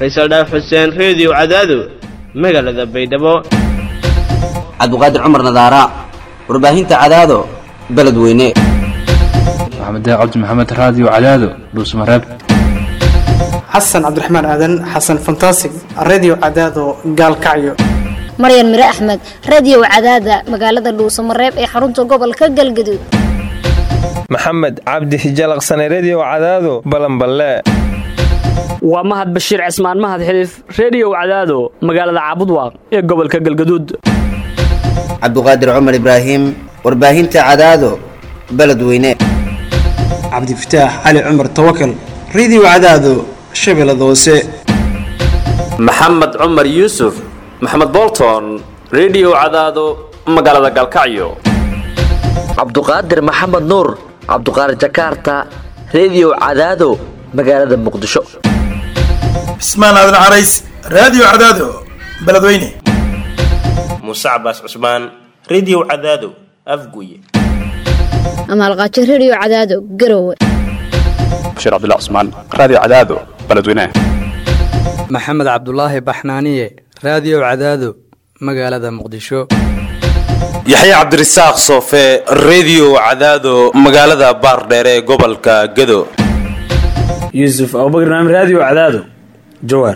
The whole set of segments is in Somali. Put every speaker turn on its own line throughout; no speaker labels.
faysal dhaaf xuseen reediyo cadaado magaalada baydhabo
cabdiqaadir cumar nadaara warbaahinta cadaado beledweyne
maxamed cabdi maxamed raadiyo cadaado dhuusmareeb
xasan cabdiraxmaan aadan xasan fantasig redio cadaado gaalkacyo
maryan mire axmed radio cadaada magaalada dhuusamareeb ee xarunta gobolka galgaduud
maxamed cabdi hijalaqsane redio cadaado balanballe
waa mahad bashiir cismaan mahad xiliif reediyow cadaado magaalada caabudwaaq ee gobolka galgaduud
cabdiqaadir cumar ibraahim warbaahinta cadaado beledweyne
cabdifataax cali cumar tawakal redio cadaado shabeellada hoose
maxamed cumar yuusuf maxamed bolton redio cadaado magaalada galkacyo
cabduqaadir maxamed nuur cabduqaadir jakaarta redio cadaado magaalada muqdisho
cismaan aadan carays raadiyo cadaado beledweyne
muuse cabaas cusmaan redio cadaado afguye
amaalqaajo redio cadaado garowe
bashiir cabdilla cusmaan raadiyo cadaado beledweyne
maxamed cabdulaahi baxnaaniye raadiyo cadaado magaalada muqdisho
yaxya cabdirasaaq soofe redio cadaado magaalada baardheere ee gobolka gado
yuusuf abubakr naam raadiyo cadaado jawaar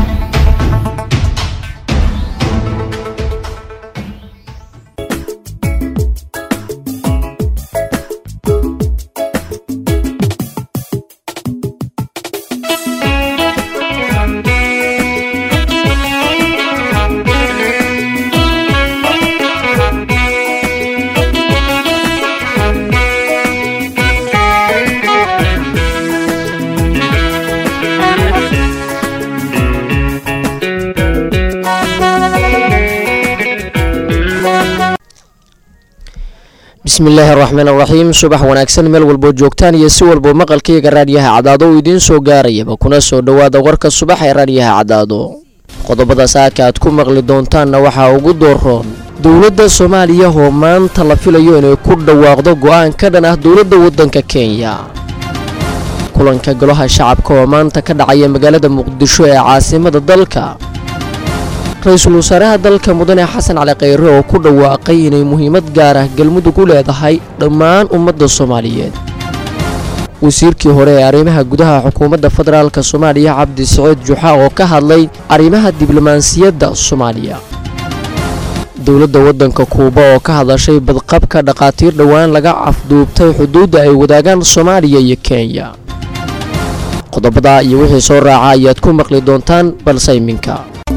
bismillaahi araxmaan araxiim subax wanaagsan meel walboo joogtaan iyo si walboo maqalkayga raadyaha cadaado uu idiin soo gaarayaba kuna soo dhowaada warka subax ee raadyaha cadaado qodobada saaka aad ku maqli doontaanna waxaa ugu dooroon dowladda soomaaliya oo maanta la filayo inay ku dhawaaqdo go'aan ka dhan ah dowladda waddanka kenya kulanka golaha shacabka oo maanta ka dhacaya magaalada muqdisho ee caasimada dalka ra-iisul wasaaraha dalka mudane xasan cali khayre oo ku dhawaaqay inay muhiimad gaar ah galmudug u leedahay dhammaan ummadda soomaaliyeed wasiirkii hore ee arrimaha gudaha xukuumadda federaalka soomaaliya cabdi saciid juxa oo ka hadlay arrimaha diblomaasiyadda soomaaliya dowladda waddanka kuuba oo ka hadashay badqabka dhakhaatiir dhowaan laga afduubtay xuduudda ay wadaagaan soomaaliya iyo kenya qodobada iyo wixii soo raaca ayaad ku maqli doontaan balse iminka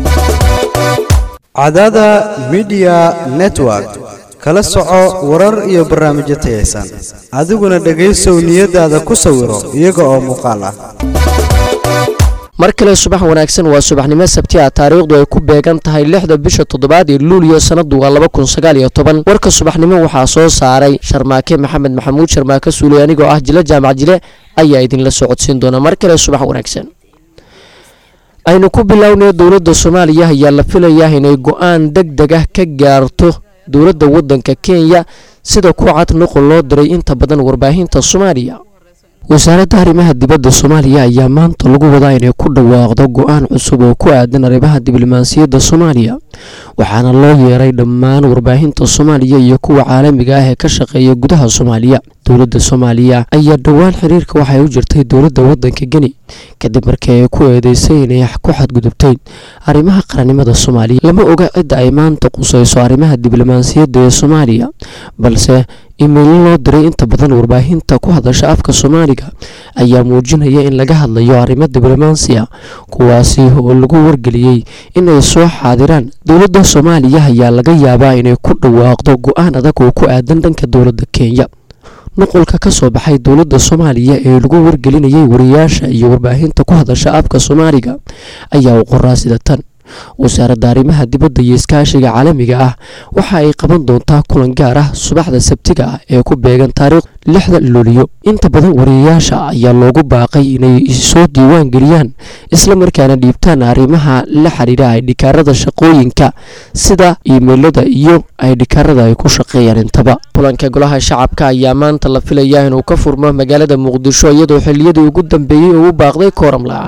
cadaada midiya network kala soco warar iyo barnaamijyo tayaysan adiguna dhegaysow niyadaada ku sawiro iyaga oo muuqaal ah
mar kale subax wanaagsan waa subaxnimo sabti ah taariikhdu ay ku beegan tahay lixda bisha toddobaad ee luuliyo sannadu waa laba kun sagaal iyo toban warka subaxnimo waxaa soo saaray sharmaake maxamed maxamuud sharmaake suuley anigoo ah jile jaamac jile ayaa idinla socodsiin doona mar kale subax wanaagsan aynu ku bilownay dowladda soomaaliya ayaa la filayaa inay go-aan deg deg ah ka gaarto dowladda waddanka kenya sida ku cad nuqul loo diray inta badan warbaahinta soomaaliya wasaaradda arrimaha dibadda soomaaliya ayaa maanta lagu wadaa inay ku dhawaaqdo go-aan cusub oo ku aadan arrimaha diblomaasiyadda soomaaliya waxaana loo yeeray dhammaan warbaahinta soomaaliya iyo kuwa caalamiga ah ee ka shaqeeya gudaha soomaaliya dowladda soomaaliya ayaa dhowaan xiriirka waxay u jirtay dowladda waddanka geni kadib markii ay ku eedeysay inay ku xadgudubtay arrimaha qarannimada soomaaliya lama oga cidda ay maanta qusayso arrimaha diblomaasiyadda ee soomaaliya balse imeilo loo diray inta badan warbaahinta ku hadasha afka soomaaliga ayaa muujinaya in laga hadlayo arrimo diblomaasiya kuwaasi oo lagu wargeliyey inay soo xaadiraan dowladda soomaaliya ayaa laga yaabaa inay ku dhawaaqdo go-aan adag oo ku aadan dhanka dowladda kenya nuqulka ka soo baxay dowladda soomaaliya ee lagu wargelinayay wariyaasha iyo warbaahinta ku hadasha afka soomaaliga ayaa u qoraa sida tan wasaaradda arrimaha dibadda iyo iskaashiga caalamiga ah waxa ay qaban doontaa kulan gaar ah subaxda sabtiga ah ee ku beegan taariikh lixda luuliyo inta badan wariyayaasha ayaa loogu baaqay inay soo diiwaan geliyaan isla markaana dhiibtaan arrimaha la xidhiidha aydhikaarada shaqooyinka sida iimeylada iyo aydhikaarada ay ku shaqeeyaan intaba kulanka golaha shacabka ayaa maanta la filayaa inuu ka furmo magaalada muqdisho iyadoo xiliyadii ugu dambeeyey uu baaqday kooram la-aan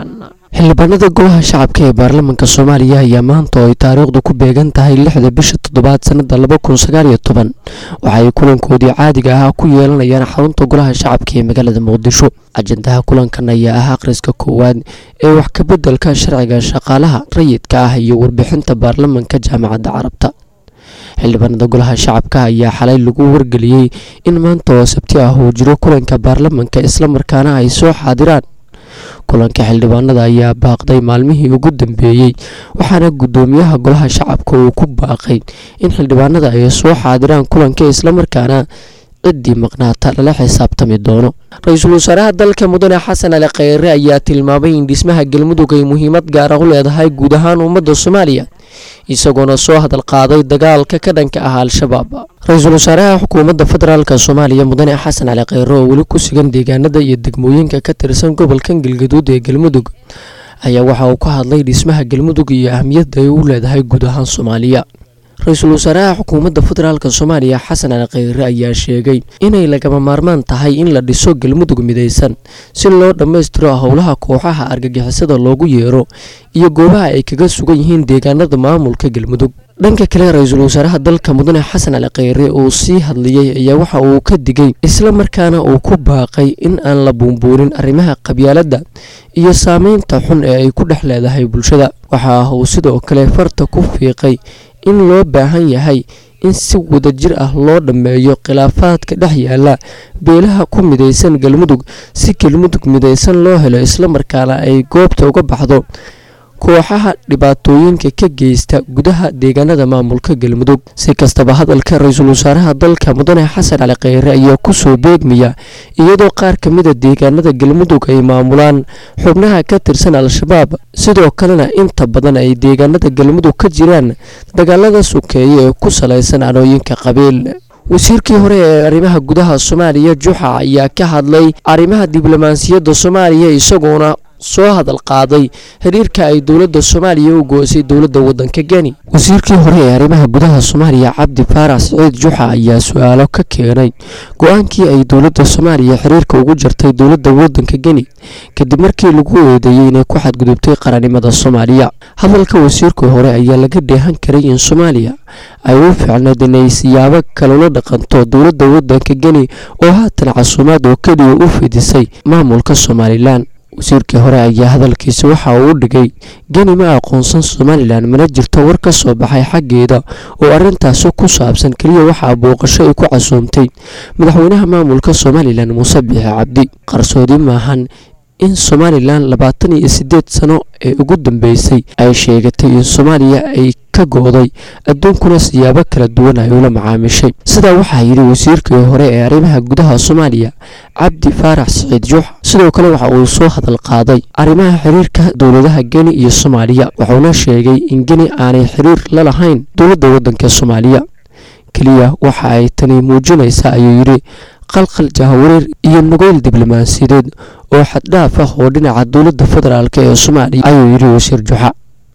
xildhibaanada golaha shacabka ee baarlamaanka soomaaliya ayaa maanta oo ay taariikhdu ku beegan tahay lixda bisha toddobaad sannada laba kun sagaal iyo toban waxa ay kulankoodii caadiga ahaa ku yeelanayaan xarunta golaha shacabka ee magaalada muqdisho ajandaha kulankan ayaa ah akhriska koowaad ee wax ka beddelka sharciga shaqaalaha rayidka ah iyo warbixinta baarlamaanka jaamacadda carabta xildhibaanada golaha shacabka ayaa xalay lagu wargeliyey in maanta oo sabti ah uu jiro kulanka baarlamaanka islamarkaana ay soo xaadiraan kulanka xildhibaanada ayaa baaqday maalmihii ugu dambeeyey waxaana guddoomiyaha golaha shacabka uu ku baaqay in xildhibaanada ay soo xaadiraan kulanka islamarkaana ciddii maqnaata lala xisaabtami doono ra-iisul wasaaraha dalka mudane xasan ali kheyre ayaa tilmaamay in dhismaha galmudug ay muhiimad gaara u leedahay guud ahaan ummadda soomaaliya isagoona soo hadal qaaday dagaalka ka dhanka ah al-shabaab ra-iisul wasaaraha xukuumadda federaalk soomaaliya mudane xasan cali kheyre oo weli ku sugan deegaanada iyo degmooyinka ka tirsan gobolkan galgaduud ee galmudug ayaa waxa uu ka hadlay dhismaha galmudug iyo ahmiyadda ay u leedahay guud ahaan soomaaliya ra-iisul wasaaraha xukuumadda federaalk soomaaliya xasan cali kheyre ayaa sheegay inay lagama maarmaan tahay in la dhiso galmudug midaysan si loo dhammaystiro howlaha kooxaha argagixisada loogu yeero iyo goobaha ay kaga sugan yihiin deegaanada maamulka galmudug dhanka kale ra-iisul wasaaraha dalka mudane xasan cali kheyre uu sii hadlayey ayaa waxa uu ka digay islamarkaana uu ku baaqay in aan la buunbuunin arrimaha qabyaaladda iyo saameynta xun ee ay ku dhex leedahay bulshada waxa uu sidoo kale farta ku fiiqay in loo baahan yahay in si wadajir ah loo dhammeeyo khilaafaadka dhex yaala beelaha ku midaysan galmudug si galmudug midaysan loo helo islamarkaana ay goobta uga baxdo kooxaha dhibaatooyinka ka geysta gudaha deegaanada maamulka galmudug si kastaba hadalka ra-iisul wasaaraha dalka mudane xasan cali kheyre ayaa kusoo beegmaya iyadoo qaar ka mida deegaanada galmudug ay maamulaan xubnaha ka tirsan al-shabaab sidoo kalena inta badan ay deegaanada galmudug ka jiraan dagaalada sukeeye ee ku salaysan anooyinka qabiil wasiirkii hore ee arrimaha gudaha soomaaliya juxa ayaa ka hadlay arrimaha diblomaasiyadda soomaaliya isagoona soo hadal qaaday xiriirka ay dowladda soomaaliya u goosay dowladda waddanka geni wasiirkii hore ee arrimaha gudaha soomaaliya cabdi faarax siciid juxa ayaa su-aalo ka keenay go-aankii ay dowladda soomaaliya xiriirka ugu jartay dowladda waddanka geni kadib markii lagu eedeeyey inay ku xadgudubtay qarannimada soomaaliya hadalka wasiirkii hore ayaa laga dheehan karay in soomaaliya ay u fiicnayd inay siyaabo kalula dhaqanto dowladda waddanka geni oo haatan casuumaad oo keliya u fidisay maamulka somalilan wasiirkii hore ayaa hadalkiisa waxa uu u dhigay geni ma aqoonsan somalilan mana jirto war ka soo baxay xaggeeda oo arrintaasi ku saabsan keliya waxaa booqasho ay ku casuumtay madaxweynaha maamulka somalilan muuse biixi cabdi qarsoodi maahan in somalilan labaatan iyo siddeed sano ee ugu dambeysay ay sheegatay in soomaaliya ay ka go-day adduunkuna siyaabo kala duwan ay ula macaamishay sidaa waxaa yidhi wasiirkii hore ee arrimaha gudaha soomaaliya cabdi faarax siciid juux sidoo kale waxa uu soo hadal qaaday arrimaha xiriirka dowladaha geni iyo soomaaliya wuxuuna sheegay in geni aanay xiriir la lahayn dowladda waddanka soomaaliya keliya waxa ay tani muujinaysaa ayuu yidhi qalqal jahawareer iyo nugeyl diblomaasiyadeed oo xaddhaaf ah oo dhinaca dowladda federaalk ee soomaaliya ayuu yidhi wasiir juxa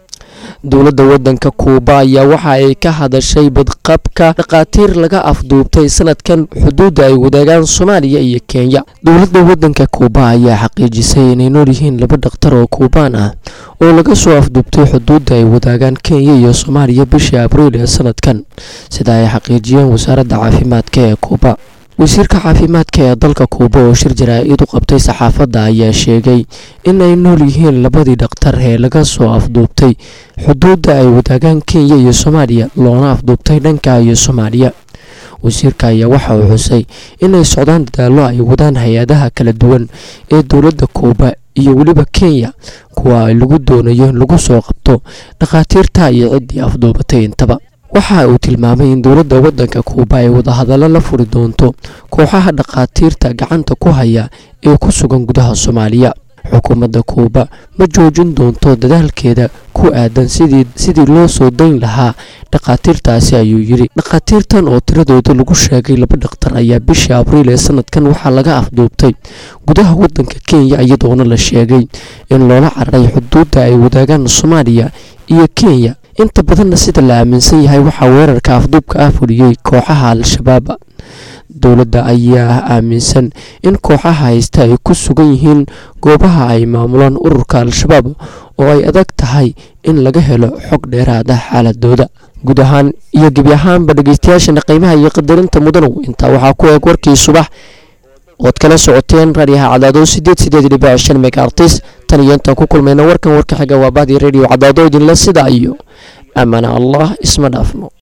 dowladda waddanka kuuba ayaa waxa ay ka hadashay badqabka dhakhaatiir laga afduubtay sanadkan xuduudda ay wadaagaan soomaaliya iyo kenya dowladda waddanka kuuba ayaa xaqiijisay inay nool yihiin laba dhakhtar oo kuubaan ah oo laga soo afduubtay xuduudda ay wadaagaan kenya iyo soomaaliya bishii abriil ee sanadkan sida ay xaqiijiyeen wasaaradda caafimaadka ee kuuba wasiirka caafimaadka ee dalka kuuba oo shir jaraa-id u qabtay saxaafadda ayaa sheegay in ay nool yihiin labadii dhakhtar ee laga soo afduubtay xuduudda ay wadaagaan kenya iyo soomaaliya loona afduubtay dhanka iyo soomaaliya wasiirka ayaa waxa uu xusay inay socdaan dadaallo ay wadaan hay-adaha kala duwan ee dowladda kuuba iyo weliba kenya kuwa ay lagu doonayo in lagu soo qabto dhakhaatiirta iyo ciddii afduubatay intaba waxa uu tilmaamay in dowladda waddanka kuuba ay wadahadallo la furi doonto kooxaha dhakhaatiirta gacanta ku haya ee ku sugan gudaha soomaaliya xukuumadda kuuba ma joojin doonto dadaalkeeda ku aadan sidii sidii loo soo dayn lahaa dhakhaatiirtaasi ayuu yidhi dhakhaatiirtan oo tiradooda lagu sheegay laba dhakhtar ayaa bishii abriil ee sanadkan waxaa laga afduubtay gudaha waddanka kenya iyadoona la sheegay in loola cararay xuduudda ay wadaagaan soomaaliya iyo kenya inta badanna sida la aaminsan yahay waxaa weerarka afduubka ah fuliyey kooxaha al-shabaab dowladda ayaa aaminsan in kooxaha haysta ay ku sugan yihiin goobaha ay maamulaan ururka al-shabaab oo ay adag tahay in laga helo xog dheeraad ah xaaladooda guud ahaan iyo gebi ahaanba dhegeystayaashana qiimaha iyo qadarinta mudanow intaa waxaa ku eeg warkii subax ood kala socoteen raadiyaha cadaado sideed sideed dhibic shan megaartis tan iyo intaan ku kulmayna warkan warka xiga waa bahdii radio cadaado idinle sidaa iyo amana allah isma dhaafno